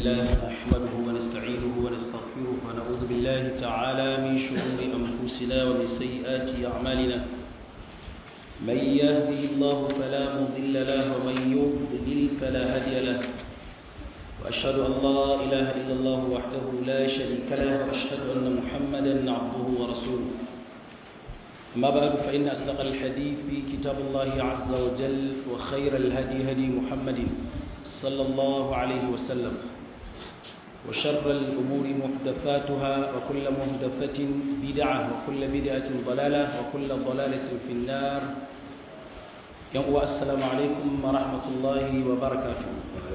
لله نحمده ونستعينه ونستغفره ونعوذ بالله تعالى من شرور أنفسنا ومن سيئات أعمالنا من يهده الله فلا مضل له ومن يضلل فلا هادي له وأشهد أن لا إله إلا الله وحده لا شريك له وأشهد أن محمدا عبده ورسوله أما بعد فإن أصدق الحديث في كتاب الله عز وجل وخير الهدي هدي محمد صلى الله عليه وسلم وشر الأمور محدثاتها وكل محدثة بدعة وكل بدعة ضلالة وكل ضلالة في النار يوم السلام عليكم ورحمة الله وبركاته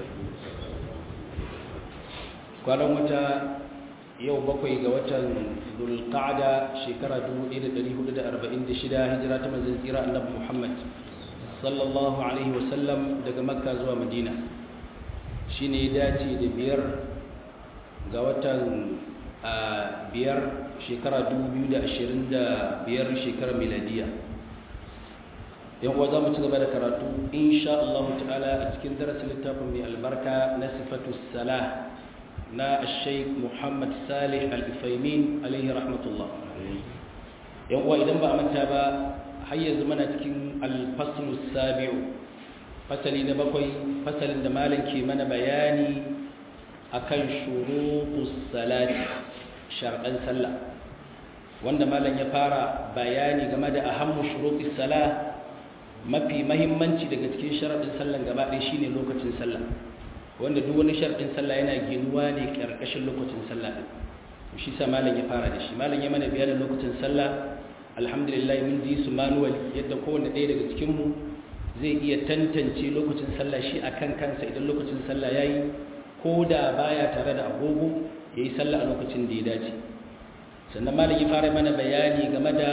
قال متى yau bakwai ga watan dulqa'ada shekara 1446 hijira ta manzon tsira annabi Muhammad sallallahu alaihi wasallam daga makka zuwa madina shine ya dace da biyar ga watan biyar shekara 2025 shekara miladiya yan uwa za mu ci gaba da karatu insha Allah ta'ala a cikin darasin littafin mai albarka na sifatu salah na sheik muhammad salih al-ifaimin alaihi rahmatullah yan uwa idan ba a manta ba har yanzu mana cikin al-faslu sabi'u fasali na bakwai fasalin da malam ke mana bayani akan shurutus salati shar'an sallah wanda malam ya fara bayani game da ahammu shurutus salah mafi mahimmanci daga cikin sharadin sallan gaba ɗaya shine lokacin sallah wanda duk wani sharɗin sallah yana ginuwa ne ƙarƙashin lokacin sallah ɗin shi sa malam ya fara da shi malam ya mana bayanin lokacin sallah alhamdulillah mun ji su manuwal yadda kowanne ɗaya daga cikinmu zai iya tantance lokacin sallah shi a kan kansa idan lokacin sallah ya yi ko da baya tare da agogo ya yi sallah a lokacin da ya dace sannan malam ya fara mana bayani game da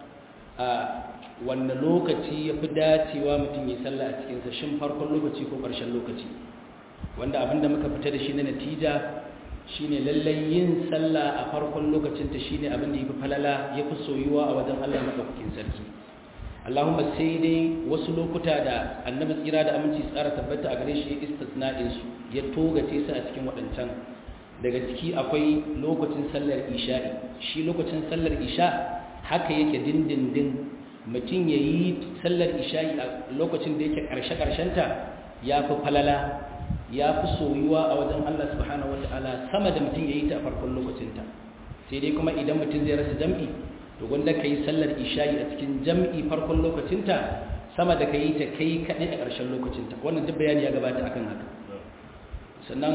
a wanne lokaci ya fi dacewa mutum ya sallah a cikinsa shin farkon lokaci ko ƙarshen lokaci wanda abinda muka fita da shi na natija shine lallai yin sallah a farkon lokacinta shine abin da yafi falala yafi soyuwa a wajen Allah madaukakin sarki Allahumma sai dai wasu lokuta da annabi tsira da aminci tsara tabbata a gare shi istisna'in su ya togace su a cikin waɗancan daga ciki akwai lokacin sallar isha'i shi lokacin sallar isha haka yake dindindin mutum ya yi sallar isha'i a lokacin da yake ƙarshe-ƙarshenta ya fi falala ya fi soyuwa a wajen Allah subhanahu wata'ala sama da mutum ya yi ta a farkon lokacinta sai dai kuma idan mutum zai rasa jam'i to gwanda ka yi sallar isha'i a cikin jam'i farkon lokacinta sama da ka yi ta kai kaɗai a ƙarshen lokacinta wannan duk bayani ya gabata akan haka sannan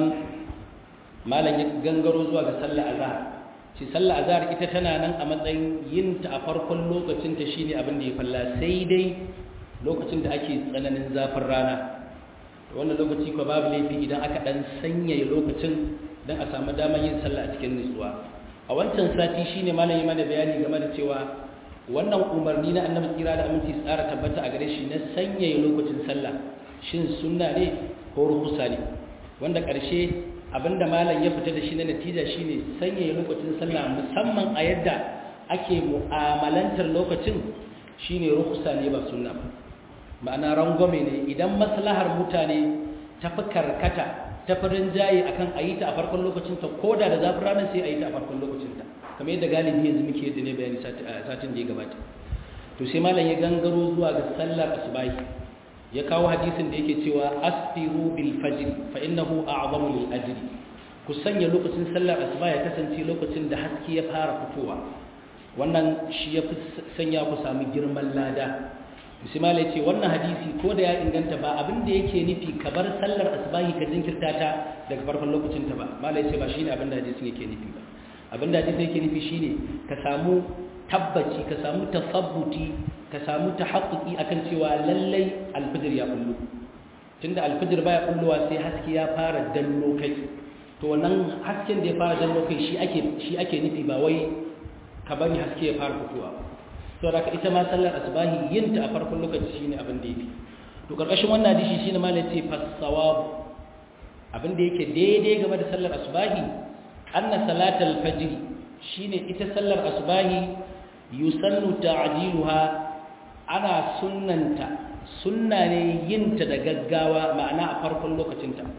malam ya gangaro zuwa ga sallar azhar ce sallar azhar ita tana nan a matsayin yin ta a farkon lokacinta shine abin da ya falla sai dai lokacin da ake tsananin zafin rana wannan lokaci ko babu laifi idan aka dan sanyaya lokacin dan a samu damar yin sallah a cikin nutsuwa a wancan sati shine malami mana bayani game da cewa wannan umarni na annabi tsira da aminci tsara tabbata a gare shi na sanyaya lokacin sallah shin sunna ne ko rukusa ne wanda karshe abinda malam ya fita da shi na natija shine sanyaya lokacin sallah musamman a yadda ake mu'amalantar lokacin shine rukusa ne ba sunna ba ma'ana rangwame ne idan maslahar mutane ta fi karkata ta farin jaye akan a yi ta a farkon lokacinta ko da da zafin ranar sai a yi ta a farkon lokacinta kamar yadda galibi yanzu muke yadda ne bayani satin da ya gabata to sai malam ya gangaro zuwa ga sallar asubahi ya kawo hadisin da yake cewa asfiru bil fajr fa innahu a'zamu lil ajri ku sanya lokacin sallar asuba ya kasance lokacin da haske ya fara fitowa wannan shi ya fi sanya ku sami girman lada musamman ya ce wannan hadisi ko da ya inganta ba abin da yake nufi ka bar sallar asbahi ka jinkirta ta daga farkon lokacin ta ba mala ya ce ba shine abin da hadisin yake nufi ba abin da hadisin yake nufi shine ka samu tabbaci ka samu tasabbuti ka samu tahaqquqi akan cewa lallai alfijir ya kullu tunda alfijir baya kulluwa sai haske ya fara danno kai to wannan hasken da ya fara danno kai shi ake shi ake nufi ba wai ka bari haske ya fara fitowa to da ita ma sallar asbahi yin ta a farkon lokaci shine abin da yake to karkashin wannan hadisi shine ma yace fasawab abin da yake daidai game da sallar asbahi anna salatal fajr shine ita sallar asbahi yusannu ta'jiluha ana sunnanta sunna ne yin ta da gaggawa ma'ana a farkon lokacinta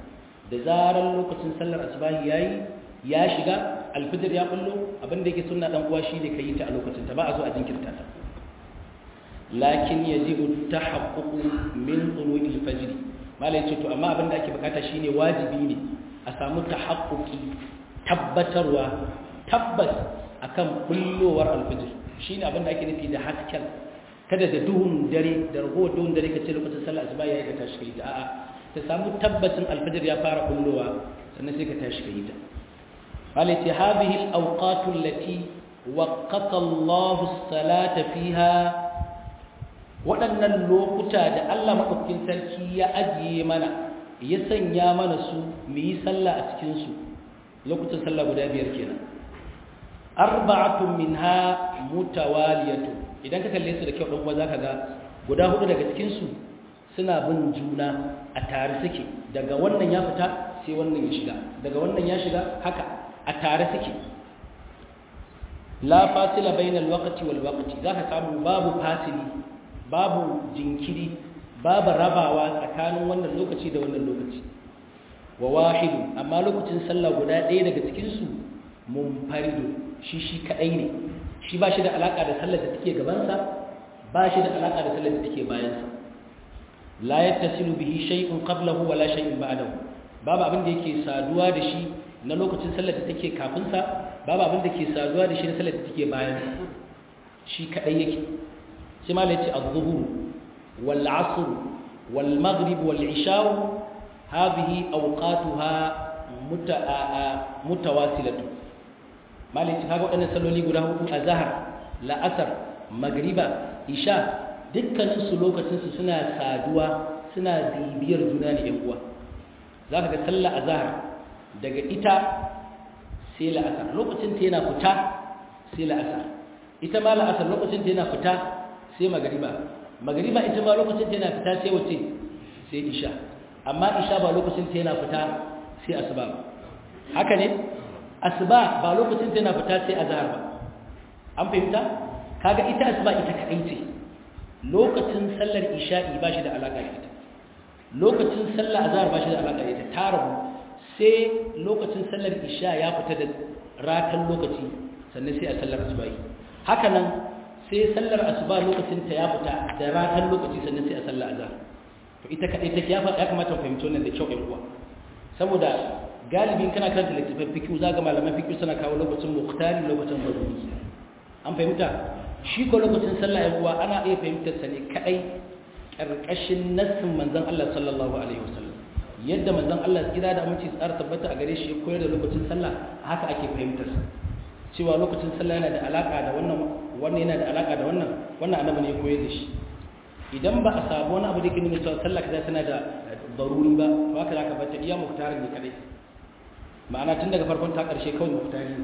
da zaran lokacin sallar asubahi yayi ya shiga alfijir ya bullo abinda yake sunna dan uwa shine kai ta a lokacin ta ba a so a jinkirta ta lakin yajibu tahaqquq min tulu'il fajr malai ce to amma abinda ake bukata shine wajibi ne a samu tahaqquqi tabbatarwa tabbas akan bullowar alfijir shine abinda ake nufi da hasken kada da duhun dare da ragowar duhun dare kace lokacin sallar asuba yayi ka tashi kai ta a'a ta samu tabbacin alfijir ya fara bullowa sannan sai ka tashi kai ta malai ce hadhihi al-awqatu allati waqqata Allahu as-salata fiha waɗannan lokuta da Allah maɗaukakin sarki ya ajiye mana ya sanya mana su mu yi sallah a cikinsu lokutan sallah guda biyar kenan arba'atun minha mutawaliyatu idan ka kalle su da kyau ɗan za ka ga guda hudu daga cikinsu suna bin juna a tare suke daga wannan ya fita sai wannan ya shiga daga wannan ya shiga haka a tare suke la fasila bainal waqti wal waqti zaka samu babu fasili babu jinkiri babu rabawa tsakanin wannan lokaci da wannan lokaci wa wahidu amma lokacin sallah guda ɗaya daga cikin su munfaridu shi shi kadai ne shi ba shi da alaka da sallar da take gaban sa ba shi da alaka da sallar da take bayan sa la yattasilu bihi shay'un qablahu wa la shay'un ba'dahu babu abin da yake saduwa da shi na lokacin sallar da take kafin sa babu abin da ke saduwa da shi na sallar da take bayan sa shi kadai yake sai ma lati az-zuhur wal 'asr wal maghrib wal 'isha hadhihi awqatuha mutawasilatu malai kaga wadannan salloli guda hudu azhar la'asar magriba isha dukkanin su lokacin su suna saduwa suna bibiyar juna ne yan uwa zaka ga sallar azhar daga ita sai la'asar lokacin ta yana fita sai la'asar ita ma la'asar lokacin ta yana fita sai magariba magariba ita ma lokacin ta yana fita sai wace sai isha amma isha ba lokacin ta yana fita sai asuba ba haka ne asuba ba lokacin ta yana fita sai azhar ba an fahimta kaga ita asuba ita kadai ce lokacin sallar isha'i ba shi da alaka da ita lokacin sallar azhar ba shi da alaka da ita ta rabu sai lokacin sallar isha ya fita da ratan lokaci sannan sai a sallar asuba haka nan sai sallar asuba lokacin ta ya fita da ratan lokaci sannan sai a sallar azhar to ita kadai take ya ya kamata mu fahimci wannan da kyau ɗan uwa saboda galibin kana karanta littafin fiqh zaga malaman fiqh suna kawo lokacin muqtari lokacin daruri an fahimta shi ko lokacin sallah ɗan uwa ana iya fahimtar sa ne kadai karkashin nassin manzon Allah sallallahu alaihi wasallam yadda manzon Allah tsira da aminci tsara tabbata a gare shi ya koyar da lokacin sallah haka ake fahimtar sa cewa lokacin sallah yana da alaka da wannan wannan yana da alaka da wannan wannan annabi ne ya koyar da shi idan ba a samu wani abu da ke nuna cewa sallah kaza tana da daruri ba to haka zaka bata iya muhtarin ne kadai ma'ana tun daga farkon ta karshe kawai muhtari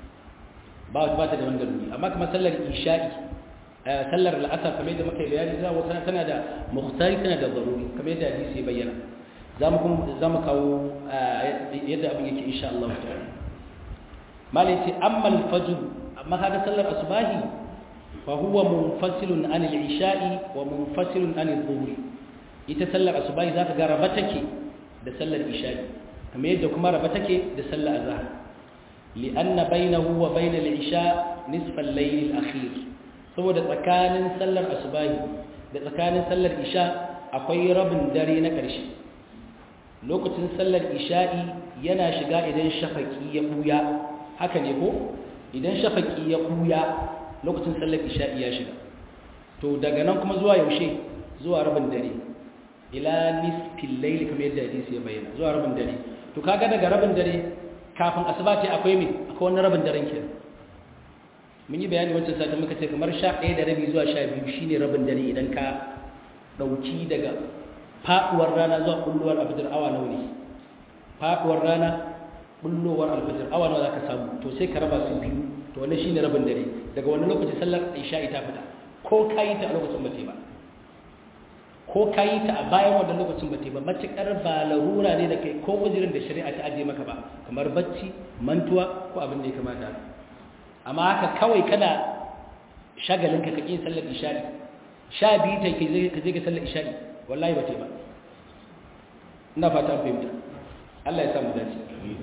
ba ba ta da wani daruri amma kuma sallar isha'i sallar al'asar kamar yadda muka yi bayani za wata tana da muhtari tana da daruri kamar yadda hadisi ya bayyana za mu kuma za mu kawo yadda abin yake insha Allah ta'ala malai ce amma al-fajr amma kaga sallar asubahi fa huwa munfasilun an al-isha'i wa munfasilun an adh-dhuhri ita sallar asubahi zaka ga raba take da sallar isha'i kamar yadda kuma raba take da sallar azhar li'anna bainahu wa bain al-isha nisfa al-layl al-akhir saboda tsakanin sallar asubahi da tsakanin sallar isha akwai rabin dare na ƙarshe lokacin sallar isha'i yana shiga idan shafaki ya buya haka ne ko idan shafaki ya buya lokacin sallar isha'i ya shiga to daga nan kuma zuwa yaushe zuwa rabin dare ila nisfil layli kamar yadda hadisi ya bayyana zuwa rabin dare to kaga daga rabin dare kafin asuba ce akwai me akwai wani rabin daren kenan mun yi bayani wancan satin muka ce kamar 11 da rabi zuwa 12 shine rabin dare idan ka dauki daga faduwar rana zuwa bulluwar alfajir awa nawa ne faduwar rana bulluwar alfajir awa nawa zaka samu to sai ka raba su biyu to wannan shine rabin dare daga wannan lokaci sallar isha ita fita ko kayi ta a lokacin bace ba ko kayi ta a bayan wannan lokacin bace ba matukar ba larura ne da kai ko uzurin da shari'a ta aje maka ba kamar bacci mantuwa ko abin da ya kamata amma haka kawai kana shagalin ka kake sallar isha'i sha biyu ta ka je ka sallar isha'i wallahi ba ba ina fata an fahimta Allah ya samu dace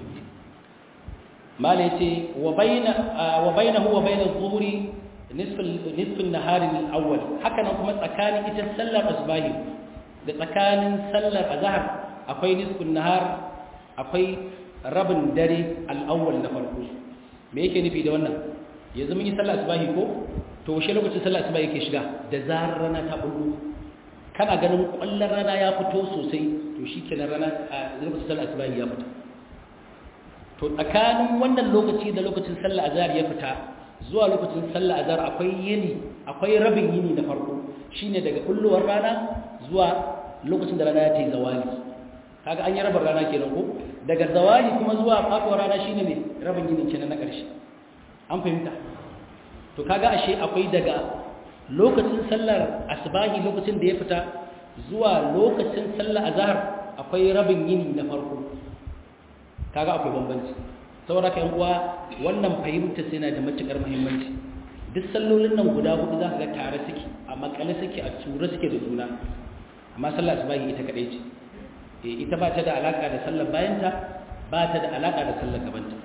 mala yace wa baina wa bainahu wa bain adh-dhuhri nisf nisf an-nahar al-awwal haka nan kuma tsakanin ita sallar asbahi da tsakanin sallar azhar akwai nisf an-nahar akwai rabin dare al-awwal na farko me yake nufi da wannan yanzu mun yi sallar asbahi ko to washe lokacin sallar asbahi yake shiga da zarar rana ta bullo kana ganin kwallon rana ya fito sosai to shikenan rana a lokacin sallar asbahi ya fita to tsakanin wannan lokaci da lokacin sallar azhar ya fita zuwa lokacin sallar azhar akwai yini akwai rabin yini na farko shine daga kulluwar rana zuwa lokacin da rana ya tayi zawali kaga an yi rabar rana kenan ko daga zawali kuma zuwa faduwar rana shine ne rabin yini kenan na ƙarshe an fahimta to kaga ashe akwai daga lokacin sallar asbahi lokacin da ya fita zuwa lokacin sallar azhar akwai rabin yini na farko kaga akwai bambanci saboda ka uwa wannan fahimta sai na da matukar muhimmanci duk sallolin nan guda hudu za ka ga tare suke a makale suke a tura suke da juna amma sallar asubahi ita kadai ce ita ba ta da alaka da sallar bayanta ba ta da alaka da sallar gabanta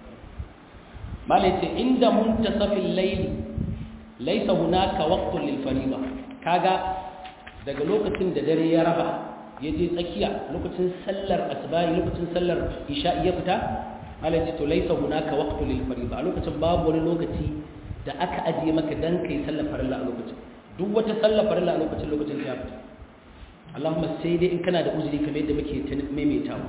malai ce inda muntasafil layli laysa hunaka waqtun lil fariida kaga daga lokacin da dare ya raba ya je tsakiya lokacin sallar asbahi lokacin sallar isha ya fita Allah ya ce to laisa hunaka waqtu lil fariida a lokacin babu wani lokaci da aka ajiye maka dan kai sallar farilla a lokacin duk wata sallar farilla a lokacin lokacin ta fita Allahumma sai dai in kana da uzuri kamar yadda muke ta maimaitawa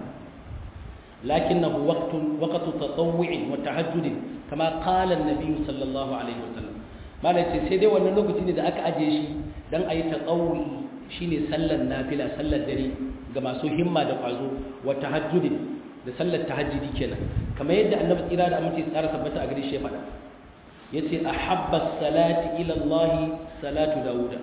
lakinnahu waqtun waqtu tatawwu'in wa tahajjudin kama qala an-nabi sallallahu alaihi wasallam malai ce sai dai wannan lokaci ne da aka ajiye shi dan ayi tatawwu'i shine sallar nafila sallar dare ga masu himma da kwazo wa tahajjudi da sallar tahajjudi kenan kamar yadda annabi tsira da amince tsara tabbata a gare shi ya faɗa yace ahabba salati ila Allah salatu dauda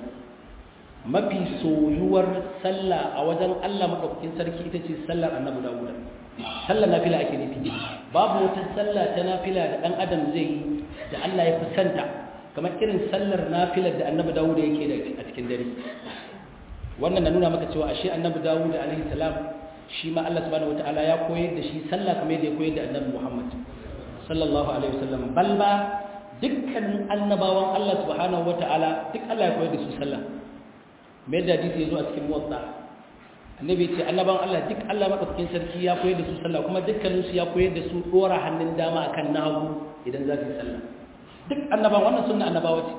mafi soyuwar sallah a wajen Allah madaukakin sarki ita ce sallar annabi dauda sallar nafila ake nufi babu wata sallah ta nafila da dan adam zai yi da Allah ya fi santa kamar irin sallar nafilar da annabi dauda yake da a cikin dare wannan na nuna maka cewa ashe annabi dawud alaihi salam shi ma Allah subhanahu wataala ya koyar da shi sallah kamar yadda ya koyar da annabi Muhammad sallallahu alaihi wasallam bal ba dukkan annabawan Allah subhanahu wataala duk Allah ya koyar da su sallah me da hadisi yazo a cikin muwatta annabi ce annabawan Allah duk Allah madaukakin sarki ya koyar da su sallah kuma dukkanin su ya koyar da su dora hannun dama akan nagu idan za su yi sallah duk annabawan wannan sunna annabawa ce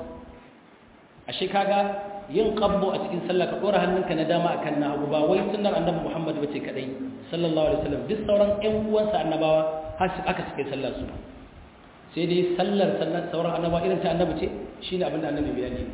ashe kaga yin qabbo a cikin sallah ka dora hannunka na dama akan na hagu ba wai sunnar annabi Muhammad bace kadai sallallahu alaihi wasallam duk sauran ƴan uwansa annabawa har su aka cike sallar su sai dai sallar sallar sauran annabawa irin ta annabi ce shine abin da annabi bayani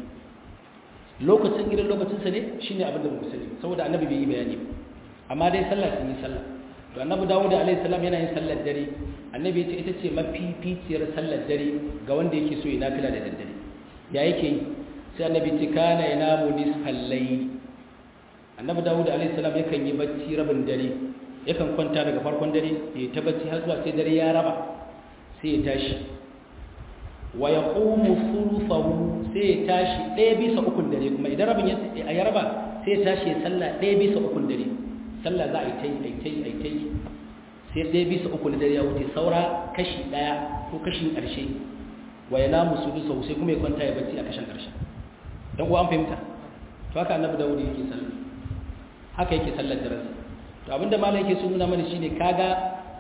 lokacin irin lokacin sa ne shine abin da mu sani saboda annabi bai yi bayani ba amma dai sallar sun yi sallah to annabi Dawud alaihi salam yana yin sallar dare annabi ya ce ita ce mafificiyar sallar dare ga wanda yake so ya nafila da daddare ya yake yi sai annabi ce kana yanamu nisfal layl annabi dawud alayhi salam yakan yi bacci rabin dare yakan kwanta daga farkon dare ya ta bacci har zuwa sai dare ya raba sai ya tashi wa yaqumu thuluthahu sai ya tashi ɗaya bisa ukun dare kuma idan rabin ya raba sai ya tashi ya salla ɗaya bisa ukun dare sallah za a yi tai ai tai ai tai sai ɗaya bisa ukun dare ya wuce saura kashi ɗaya ko kashin ƙarshe wa yanamu sudusahu sai kuma ya kwanta ya bacci a kashin ƙarshe dan uwa an fahimta to haka annabi dawud yake sallah haka yake sallar daren to abinda malai yake so nuna mana shine kaga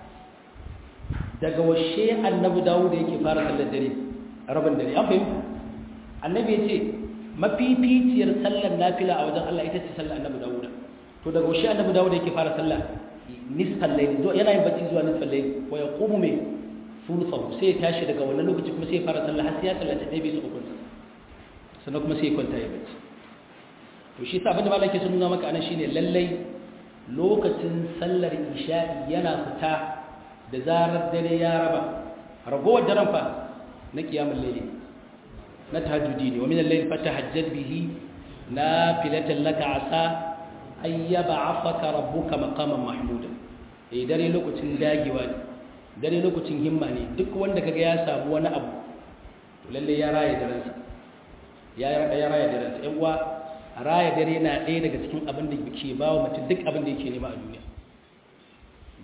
daga washe annabi dawud yake fara sallar dare rabin dare an fahimta annabi yace mafificiyar sallar nafila a wajen Allah ita ce sallar annabi dawud to daga washe annabi dawud yake fara sallah nisfal layl yana yin bacci zuwa nisfal layl wa yaqumu min thuluthahu sai ya tashi daga wannan lokaci kuma sai ya fara sallah har sai ya sallaci ɗaya bisa uku sannan kuma sai ya kwanta ya bacci to shi sa abinda malaka sun nuna maka anan shine lallai lokacin sallar isha'i yana fita da zarar dare ya raba ragowar daren fa na kiyamul layli na tahajjudi ne wa min al-layl fatahajjad bihi nafilatan laka asa ay yab'athaka rabbuka maqaman mahmuda eh dare lokacin dagewa ne dare lokacin himma ne duk wanda kaga ya samu wani abu to lalle ya raye daransa ya ya raya daransa yan uwa raya dare na ɗaya daga cikin abin da ke ba wa mutum duk abin da yake nema a duniya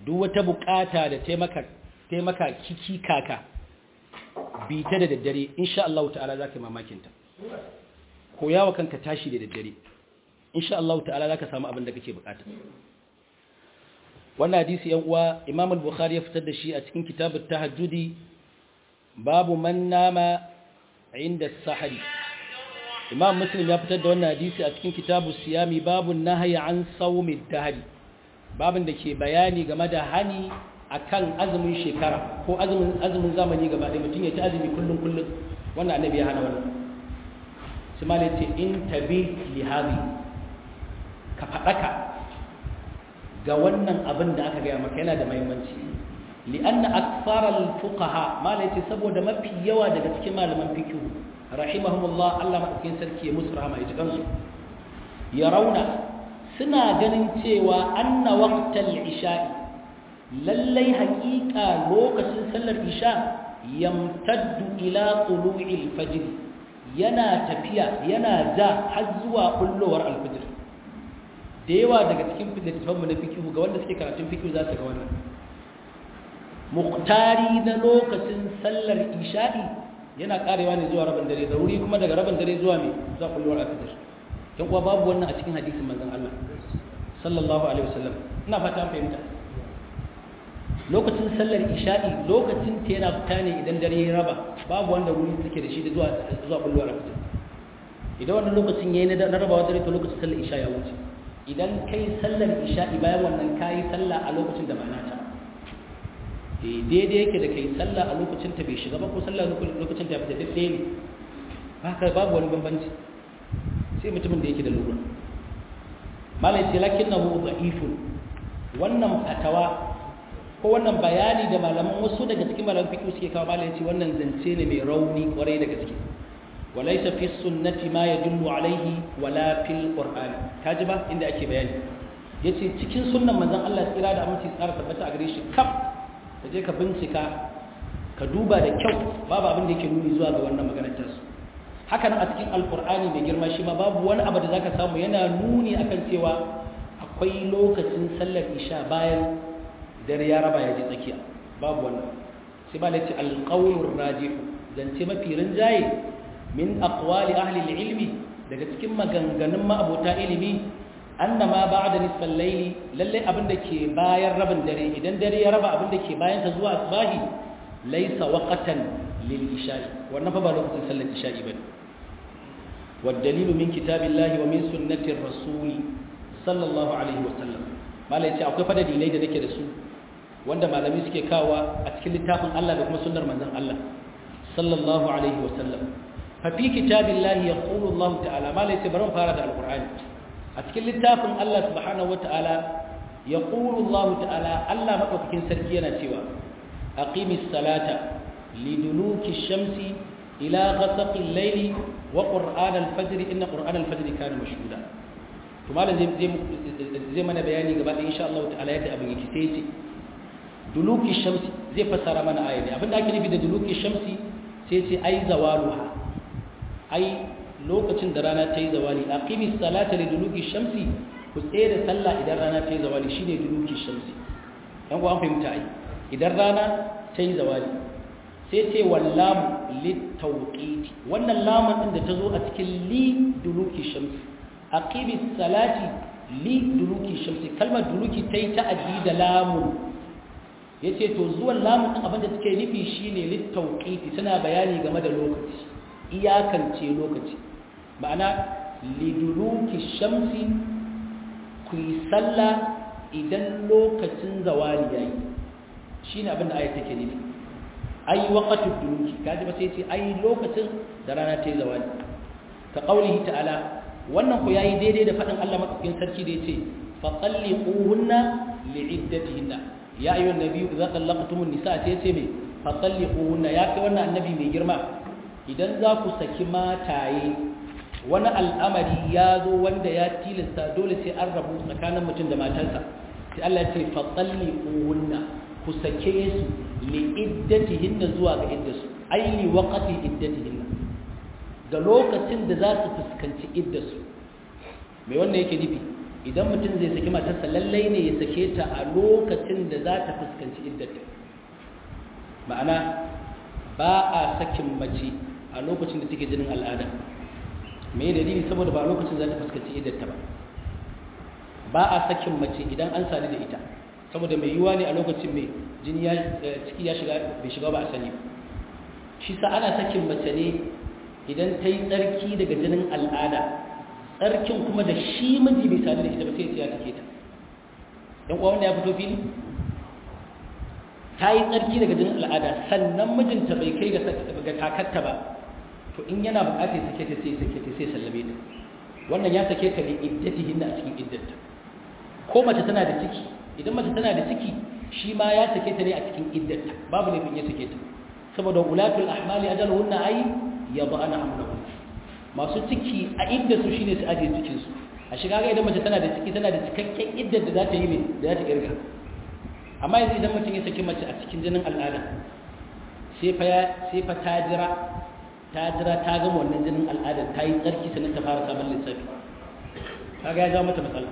duk wata bukata da taimaka taimaka kiki kaka bi ta da daddare insha Allah ta'ala zaka mamakin ta koyawa kanka tashi da daddare insha Allah ta'ala zaka samu abin da kake bukata wannan hadisi yan uwa Imam al-Bukhari ya fitar da shi a cikin kitabut tahajjudi babu man nama inda sahari Imam Muslim ya fitar da wannan hadisi a cikin kitabus siyami babu nahyi an sawmi dahri babin da ke bayani game da hani akan azumin shekara ko azumin azumin zamani gaba ɗaya mutum ya ci azumi kullum kullum wannan annabi ya hana wannan sai malai ce in tabi li hadi ka fadaka ga wannan abin da aka gaya maka yana da muhimmanci li anna akthara al fuqaha malai ce saboda mafi yawa daga cikin malaman fiqh rahimahumullah Allah madaukakin sarki ya musu rahama ya ji kansu ya rauna suna ganin cewa anna waqtal isha'i lallai haƙiƙa lokacin sallar isha yamtaddu ila tulu'il fajr yana tafiya yana ja har zuwa kullowar alfajr da yawa daga cikin littattafan mu na fikihu ga wanda suke karatun fikihu za su ga wannan muqtari na lokacin sallar isha'i yana karewa ne zuwa rabin dare da wuri kuma daga rabin dare zuwa me zuwa kullowar alfajr dan kuwa babu wannan a cikin hadisin manzon Allah sallallahu alaihi wasallam ina fata an fahimta lokacin sallar isha'i lokacin ta yana fita ne idan dare ya raba babu wanda wuri suke da shi da zuwa zuwa kullowar alfajr idan wannan lokacin yayi na rabawa dare to lokacin sallar isha ya wuce idan kai sallar isha'i bayan wannan kayi sallah a lokacin da ba na ta daidai yake da kai sallah a lokacin ta bai shiga ba ko sallah lokacin ta fita duk ɗaya ne haka babu wani bambanci sai mutumin da yake da lura malai ce lakin na hu da'ifun wannan fatawa ko wannan bayani da malaman wasu daga cikin malaman fiqh suke kawo malai ce wannan zance ne mai rauni kwarai da gaske walaysa fi sunnati ma yadullu alaihi wala fil qur'an kaji ba inda ake bayani yace cikin sunnan manzon Allah tsira da aminci tsara tabbata a gare shi kaf ka je ka bincika ka duba da kyau babu abin da yake nuni zuwa ga wannan maganar tasu haka nan a cikin alkur'ani mai girma shi ma babu wani abu da zaka samu yana nuni akan cewa akwai lokacin sallar isha bayan dare ya raba ya je tsakiya babu wannan sai ba lati alqawlur rajih zance mafi rinjaye min aqwali ahli ilmi daga cikin maganganun ma'abota ilimi annama ba'da nisfal layli lalle abin da ke bayan rabin dare idan dare ya raba abin da ke bayan ta zuwa asbahi laysa waqtan lil isha'i wannan fa ba lokacin sallar isha'i bane والدليل من كتاب الله ومن سنة الرسول صلى الله عليه وسلم malai ce akwai fada dalilai da nake da su wanda malami suke kawa a cikin littafin Allah da kuma sunnar manzon Allah sallallahu alaihi wasallam fa fi kitabillahi yaqulu Allah ta'ala malai ce bari fara da alqur'ani a cikin littafin Allah subhanahu wata'ala yaqulu Allah ta'ala Allah madaukakin sarki yana cewa aqimis salata liduluki shamsi ila ghasaqil layli wa qur'an al-fajr inna qur'an al-fajr kana mashhuda to malam zai zai mana bayani gaba da insha Allah ta'ala yadda abin yake sai ce duluki shamsi zai fassara mana aya ne abinda ake nufi da duluki shamsi sai ce ai zawaluha ai lokacin da rana ta yi zawali aqimis salata li duluki shamsi ku tsaye da sallah idan rana ta yi zawali shine duluki shamsi dan ku an fahimta ai idan rana ta yi zawali sai ce wallam litawqiti wannan lamun din da ta zo a cikin li duluki shamsi aqimis salati li duluki shamsi kalmar duluki ta yi ta'addi da lamun yace to zuwan lamun din abinda take nufi shine litawqiti tana bayani game da lokaci iyakance lokaci ma'ana li duluki shamsi ku yi sallah idan lokacin zawali yayi shine abinda ayat take nufi ai waqatu duluki kaji ba sai ce ai lokacin da rana ta yi zawali ka qaulihi ta'ala wannan ku yayi daidai da fadin Allah madaukakin sarki da yace fa talliquhunna li'iddatihinna ya ayyuhan nabiyyu idza tallaqtumun nisaa sai yace me fa talliquhunna ya kai wannan annabi mai girma idan za ku saki mataye wani al'amari ya zo wanda ya tilasta dole sai an rabu tsakanin mutum da matarsa sai Allah ya ce fa talliquhunna ku sake su li'iddatihinna zuwa ga iddasu ai li waqti iddatihinna ga lokacin da za su fuskanci iddasu mai wannan yake nufi idan mutum zai saki matarsa lallai ne ya sake ta a lokacin da za ta fuskanci iddata ma'ana ba a sakin mace a lokacin da take jinin al'ada me dalili saboda ba a lokacin za ta fuskanci iddata ba ba a sakin mace idan an sadu da ita saboda mai yiwuwa ne a lokacin mai jini ya ciki ya shiga bai shiga ba a sani ba shi sa ana sakin mace ne idan ta yi tsarki daga jinin al'ada tsarkin kuma da shi miji bai sadu da ita ba sai ya take ta dan uwa wanda ya fito fili ta yi tsarki daga jinin al'ada sannan mijinta bai kai ga takatta ba to in yana bukatar sake ta sai sake ta sai sallame ta wannan ya sake ta ne iddatihin a cikin iddata ko mace tana da ciki idan mace tana da ciki shi ma ya sake ta ne a cikin iddata babu laifin ya sake ta saboda ulatul ahmali ajaluhunna ay yad'ana hamlahun masu ciki a idda su shine su aje cikin su a shiga ga idan mace tana da ciki tana da cikakken iddar da za ta yi ne da za ta kirga amma yanzu idan mutum ya saki mace a cikin jinin al'ada sai fa ya sai fa ta jira ta jira ta gama wannan jinin al'ada ta yi tsarki sannan ta fara sabon lissafi kaga ya jawo mata matsala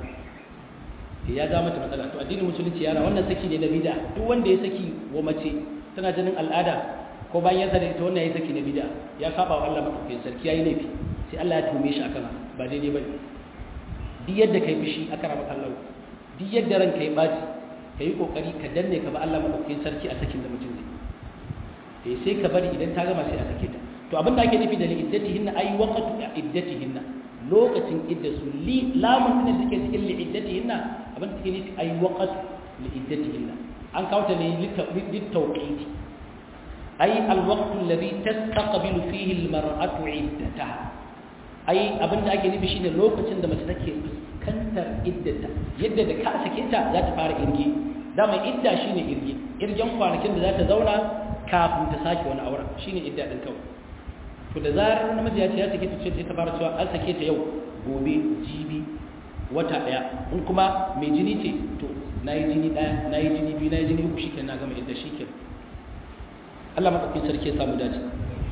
ya jawo mata matsala to addinin musulunci yana wannan saki ne na bid'a duk wanda ya saki wa mace tana jinin al'ada ko bayan ya sani ita wannan ya saki na bid'a ya saba wa Allah madaukakin sarki yayi laifi sai Allah ya tume shi akan ba daidai bane duk yadda kai fishi aka raba kallon duk yadda ranka ya baci kai kokari ka danne ka ba Allah madaukakin sarki a sakin da mutum zai eh sai ka bari idan ta gama sai a sake ta to abin da ake nufi da li'iddatihinna ay waqtu iddatihinna lokacin iddasu li lamun din da take cikin li'iddatihinna abin da take nufi ay waqtu li'iddatihinna an kawo ta ne litawqiti ay alwaqtu alladhi tastaqbilu fihi almar'atu iddataha ai abin da ake nufi shine lokacin da mace take fuskantar iddata yadda da ka sake ta za ta fara irge dama idda shine irge irgen kwanakin da za ta zauna kafin ta sake wani auren shine idda din kawai to da zarar namiji ya ce ya sake ta ce ta fara cewa an sake ta yau gobe jibi wata daya in kuma mai jini ce to nayi jini daya nayi jini biyu nayi jini uku shikenan na gama idda shikenan Allah madaukakin sarki ya samu dace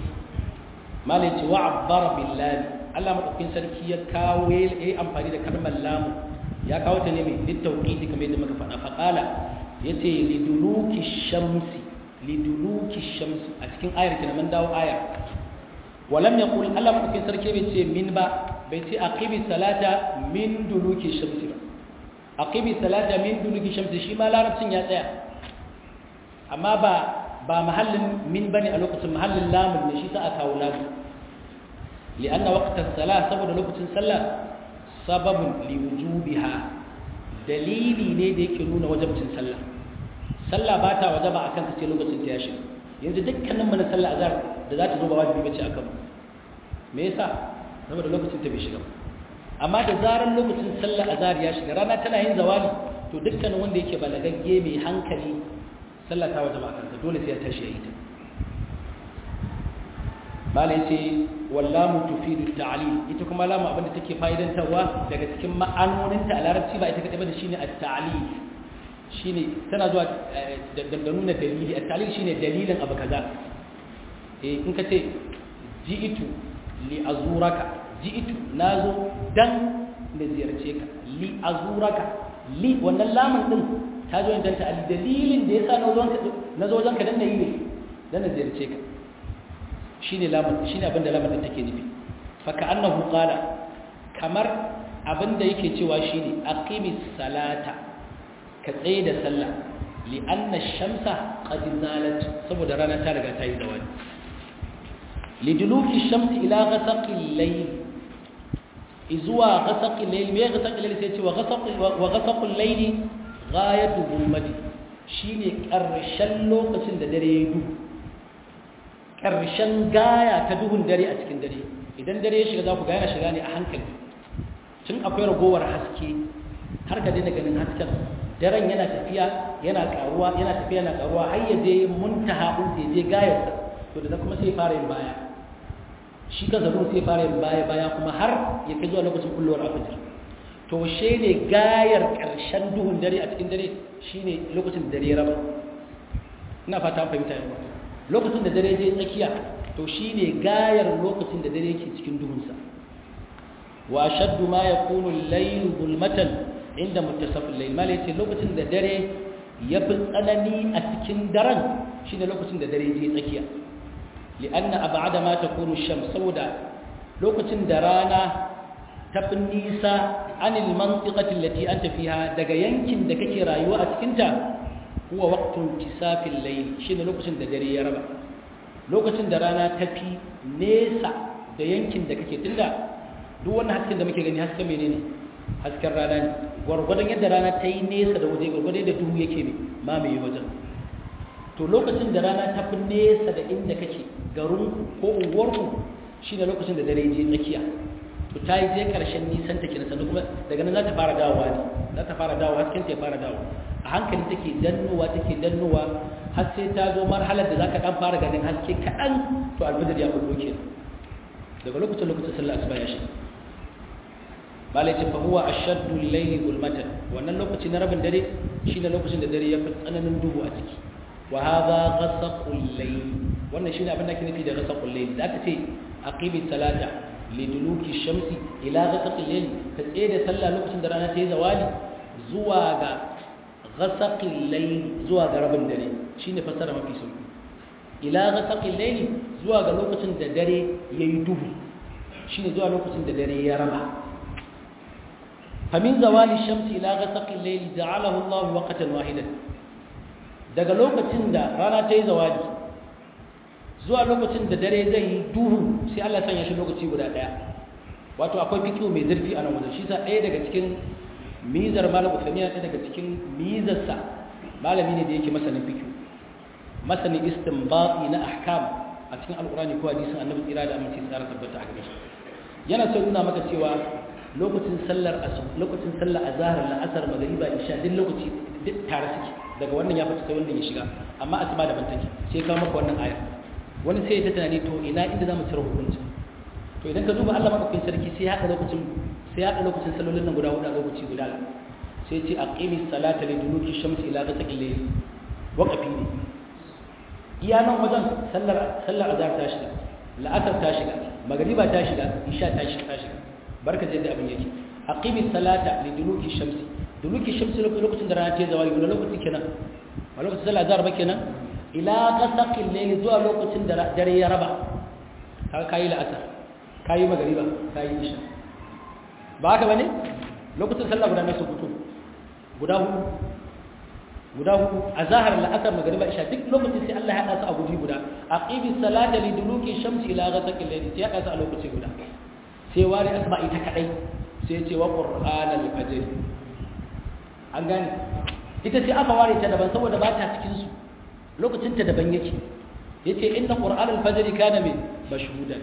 malai ce wa abbara billahi Allah madaukakin sarki ya kawo ya yi amfani da kalmar lamu ya kawo ta ne mai littauqiti kamar yadda muka faɗa faqala yace liduluki shamsi liduluki shamsi a cikin ayar kenan mun dawo ayar walam yaqul Allah madaukakin sarki bai ce min ba bai ce aqimi salata min duluki shamsi ba aqimi salata min duluki shamsi shi ma larabcin ya tsaya amma ba ba mahallin min bane a lokacin mahallin lamun ne shi sa aka kawo lamun لأن وقت الصلاة سبب لوقت الصلاة سبب لوجوبها دليلي ne da yake nuna wajibcin sallah sallah ba ta wajaba akan ka sai lokacin ta ya shiga yanzu dukkanin mu na sallah azhar da za ta zo ba wajibi bace akan mu me yasa saboda lokacin ta bai shiga amma da zaran lokacin sallah azhar ya shiga rana tana yin zawali to dukkanin wanda yake balagagge mai hankali sallah ta wajaba akan sa dole sai ya tashi ya yi ta bala yace wallamu tufidu ta'lil ita kuma lamu abinda take fa'idantarwa daga cikin ma'anonin ta a larabci ba ita kadai ba shine at-ta'lil shine tana zuwa da nuna dalili at-ta'lil shine dalilin abu kaza eh in ka ce ji'itu li azuraka ji'itu nazo dan na ziyarce ka li azuraka li wannan lamun din ta zo dan ta dalilin da yasa na zo wajen ka dan na yi ne dan na ziyarce ka shine lamun shine abin da lamun take nufi fa ka'annahu qala kamar abin da yake cewa shine aqimis salata ka tsaye da sallah li anna shamsa qad zalat saboda rana ta riga ta yi zawali li duluki shamsi ila ghasaqi al-layl izuwa ghasaqi al-layl me ghasaqi al-layl sai ce wa ghasaqi wa ghasaqi al-layl ghayatu dhulmati shine karshen lokacin da dare ya duhu ƙarshen gaya ta duhun dare a cikin dare idan dare ya shiga za ku gaya shiga ne a hankali tun akwai ragowar haske har ka daina ganin hasken daren yana tafiya yana karuwa yana tafiya yana karuwa har ya je muntaha din sai je gayarsa to da kuma sai fara yin baya shi ka zabu sai fara yin baya baya kuma har ya kai zuwa lokacin kullowar afijir to she ne gayar ƙarshen duhun dare a cikin dare shine lokacin da dare ya raba ina fata fahimta yawa lokacin da dare je tsakiya to shine gayar lokacin da dare yake cikin duhunsa wa shaddu ma yakunu al-layl zulmatan inda muttasafil layl mala yace lokacin da dare ya fi tsanani a cikin daren shine lokacin da dare je tsakiya li'anna ab'ada ma takunu shams saboda lokacin da rana ta fi nisa anil mantiqati allati anta fiha daga yankin da kake rayuwa a cikin ta huwa waqtun tisafil layl shine lokacin da dare ya raba lokacin da rana ta fi nesa da yankin da kake tunda duk wannan hasken da muke gani hasken menene hasken rana ne gwargwadon yadda rana ta yi nesa da waje gwargwadon yadda duhu yake ne mamaye wajen to lokacin da rana ta fi nesa da inda kake garin ko unguwarku shi ne lokacin da dare je tsakiya to ta yi je karshen nisan ta kenan sannan kuma daga nan za ta fara dawowa ne za ta fara dawowa hasken ta ya fara dawowa a hankali take dannowa take dannowa har sai ta zo marhalar da za ka dan fara ganin haske kaɗan to alfajir ya kullo kenan daga lokacin lokacin sallah asuba ya shiga malai ce fahuwa a shaddu laili gulmatan wannan lokaci na rabin dare shi ne lokacin da dare ya fi tsananin duhu a ciki wa haza gasa kullai wannan shi ne abin da ke nufi da gasa kullai da aka ce aqimi salata liduluki shamsi ila gasa kullai ka tsaye da sallah lokacin da rana ta yi zawali zuwa ga gasa kullai zuwa ga rabin dare shi ne fassara mafi sauki ila gasa kullai zuwa ga lokacin da dare ya yi duhu shi ne zuwa lokacin da dare ya raba فمن زوال الشمس إلى غسق الليل جعله الله وقتا واحدا daga lokacin da rana ta yi zawadi zuwa lokacin da dare zai yi duhu sai Allah sanya shi lokaci guda daya wato akwai fikiyo mai zurfi a nan wajen shi sa ɗaya daga cikin mizar malam usamiya ɗaya daga cikin mizarsa malami ne da yake masanin fikiyo masanin istinbati na ahkam a cikin alkurani ko hadisin annabi tsira da amince tsara tabbata a gare shi yana so nuna maka cewa lokacin sallar asub lokacin sallar azhar la'asar magriba isha duk lokaci duk tare suke daga wannan ya fita sai wannan ya shiga amma asuba daban take sai ka maka wannan aya wani sai ya ta tunani to ina inda zamu cire hukunci to idan ka duba Allah madaukakin sarki sai ya haɗa lokacin sai ya haɗa lokacin sallolin nan guda hudu a lokaci guda sai ya ce aqimi salata li duluki shamsi ila ghasaqil layl waqafi ne iya nan wajen sallar sallar azhar ta shiga la'asar ta shiga magriba ta shiga isha ta shiga ta shiga barka da abin yake aqimi salata li duluki shamsi duluki shamsi lokacin da rana ta zawali wani lokaci kenan a lokacin sallah azhar ba kenan ila ghasaqil layl zuwa lokacin da dare ya raba kaga kai la'asar kai magriba kai isha ba haka bane lokacin sallah guda ne su fito guda hudu guda hudu azhar la'asar magriba isha duk lokacin sai Allah ya hada su a guri guda aqimi salata li duluki shamsi ila ghasaqil layl sai ya hada su a lokaci guda sai ware asma ita kadai sai ce wa qur'anal fajr an gane ita sai aka ware ta daban saboda ba ta cikin su lokacin ta daban yake yace inna qur'anal fajr kana min mashhudan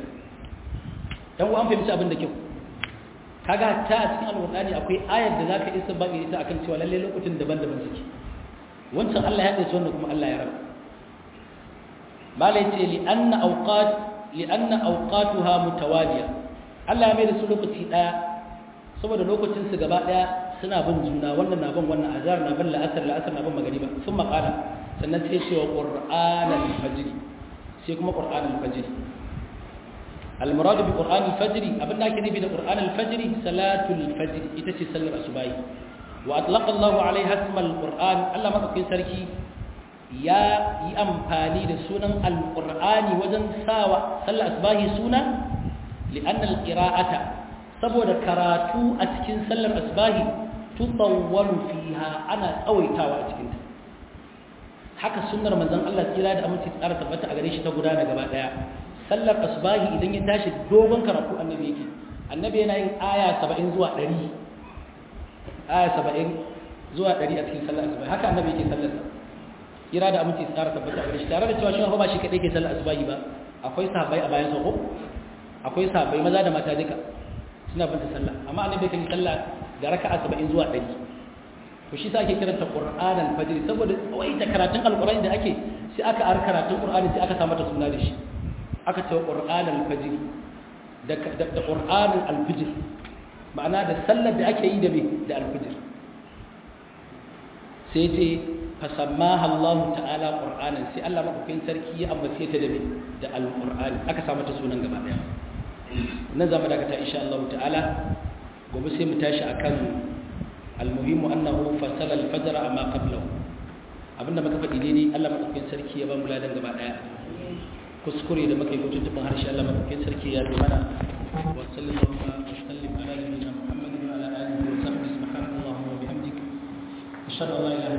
dan an fahimci abin da kyau kaga ta a cikin alqur'ani akwai ayar da zaka isa ba ita akan cewa lalle lokacin daban-daban suke wancan Allah ya dace wannan kuma Allah ya rabu malai ce li anna awqat li anna awqatuha mutawaliya Allah ya mai da su lokaci ɗaya saboda lokacin su gaba ɗaya suna bin juna wannan na bin wannan azhar na bin la'asar la'asar na bin magariba sun maƙala sannan sai cewa qur'an al-fajr sai kuma qur'an al-fajr al-murad bi qur'an al-fajr abin da ake nufi da qur'an al-fajr salatul fajr ita ce sallar asubahi wa atlaqa Allah alaiha isma al-qur'an Allah madaukakin sarki ya yi amfani da sunan al-qur'ani wajen sawa sallar asubahi suna لأن القراءة saboda karatu a cikin sallar asbahi tutawwalu fiha ana tsawaitawa a cikin ta haka sunnar manzon Allah kira da aminci tsara tabbata a gare shi ta gudana gaba daya sallar asbahi idan ya tashi dogon karatu annabi yake annabi yana yin aya 70 zuwa 100 aya 70 zuwa 100 a cikin sallar asbahi haka annabi yake sallar sa kira da aminci tsara tabbata a gare shi tare da cewa shi ba shi kadai ke sallar asbahi ba akwai sahabbai a bayan sa ko akwai sahabbai maza da mata duka suna bin sallah amma annabi kan sallah da raka'a 70 zuwa 100 to shi sa ake kiranta Qur'an al-Fajr saboda wai da karatun Al-Qur'ani da ake sai aka ar karatun Qur'ani sai aka sa mata suna da shi aka ce Qur'an al-Fajr da da Qur'an al-Fajr ma'ana da sallar da ake yi da me da al-Fajr sai ce fasammaha Allah ta'ala Qur'anan sai Allah madaukakin sarki ya ambace ta da me da al-Qur'ani aka sa mata sunan gaba daya nan zama dakata insha Allah ta'ala gobe sai mu tashi akan almuhimmu annahu fasala al-fajr amma qablahu abinda muka faɗi daidai Allah madaukakin sarki ya ba mu ladan gaba daya kuskure da muka yi ko tuntuɓin harshe Allah madaukakin sarki ya bi mana wa sallallahu wa sallim ala nabiyyina Muhammadin wa ala alihi wa sahbihi subhanakallahumma wa bihamdik ashhadu an la ilaha